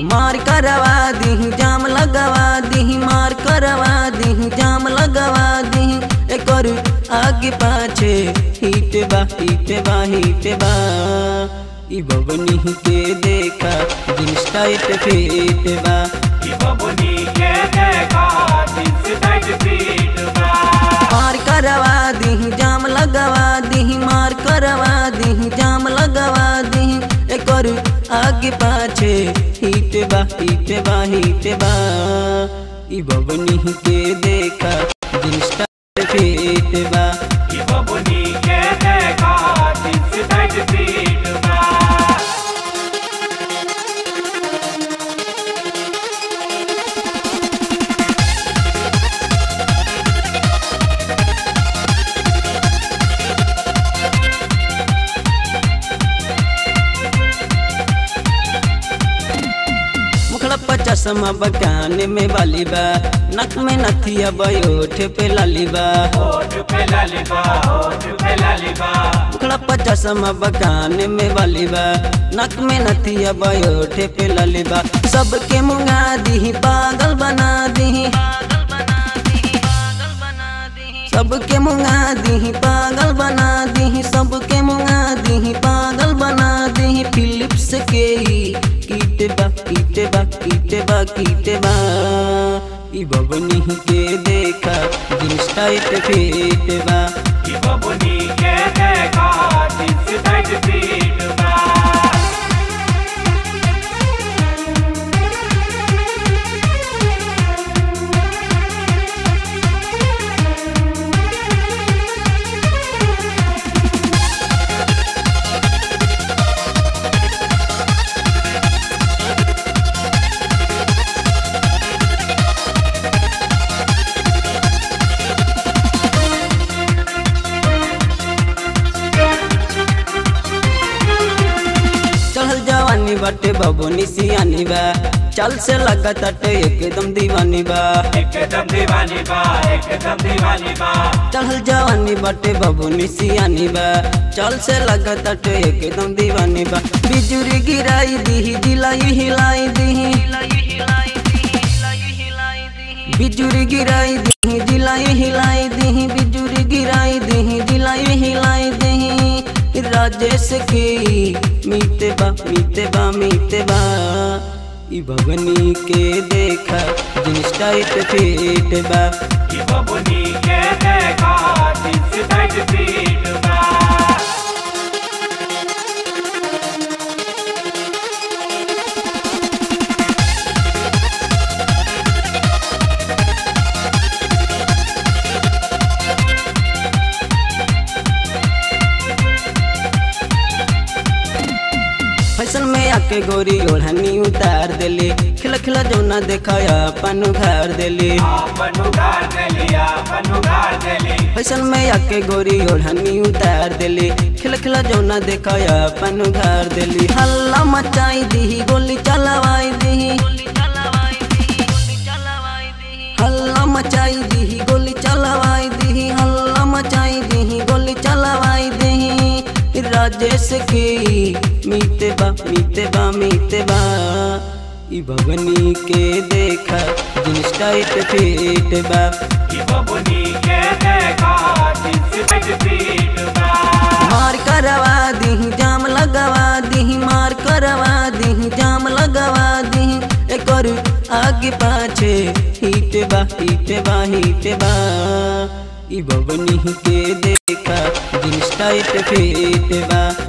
मार करवा दी जाम लगवा दी मार करवा दी जाम लगवा दी एकर आगे पाछे हिट बा हिट बा हिट बा ई बबनी के देखा जींस टाइट फिट बा ई बबुनी के देखा जींस टाइट फिट बा मार करवा दी जाम लगवा दी मार करवा दी जाम लगवा दी एकर आगे पाछे हिट बा हिट बा हिट बा ई बबनी के देखा जींस टाइट फिट बा ई बबुनी के देखा जींस टाइट फिट बा मुखड़ा पर चश्मा बकान में वाली बा नक में नथिया बयोठ पे लाली बा होठ पे लालिबा होठ पे लालिबा मुखड़ा पर चश्मा बकान में वाली बा नक में नथिया बयोठ पे लाली बा सबके मुंगा दी पागल बना दी सबके मुंगा दी पागल बना दी सबके मुंगा दी पागल बना दी फिलिप्स के ही कीटे बा कीटे बा कीटे बा कीटे बा ई बबनी के देखा जींस टाइट फिट बा ई बबुनी के देखा जींस टाइट फिट बा चढ़ल जवानी बाटे बबनी सियानी बा चल से लगा तटे एकदम दीवानी बा एकदम दीवानी बा एकदम दीवानी बा चढ़ल जवानी बाटे बबनी सियानी बा चल से लगा तटे एकदम दीवानी बा बिजुरी गिराई दी जिलाई हिलाई दी बिजुरी गिराई दी जिलाई हिलाई दी बिजुरी गिराई दी जिलाई हिलाई दी राजेश की मीते बा मीते बा मीते बा ई भगनी के देखा जींस टाइट फिट बा ई बबुनी के देखा जींस टाइट फिट बा फैशन में आके गोरी ओढ़नी उतार देली खिला खिला जौना देखाया अपन उघार देली अपन उगार देलिया अपन उगार देली फैशन में आके गोरी ओढ़नी उतार देली खिला खिला जौना देखाया अपन उघार देली हल्ला मचाई दी गोली चलवाई दी हल्ला मचाई दी गोली चलवाई दी हल्ला मचाई दी गोली चलवाई दी राजेश की मीते बा मीते बा मीते बा ई भगनी के देखा जींस टाइट फिट बा ई बबुनी के देखा जींस टाइट फिट बा मार करवा दी जाम लगवा दी मार करवा दी जाम लगवा दी एकर आगे पाछे हिट बा हिट बा हिट बा ई बबनी के देखा जींस टाइट फिट बा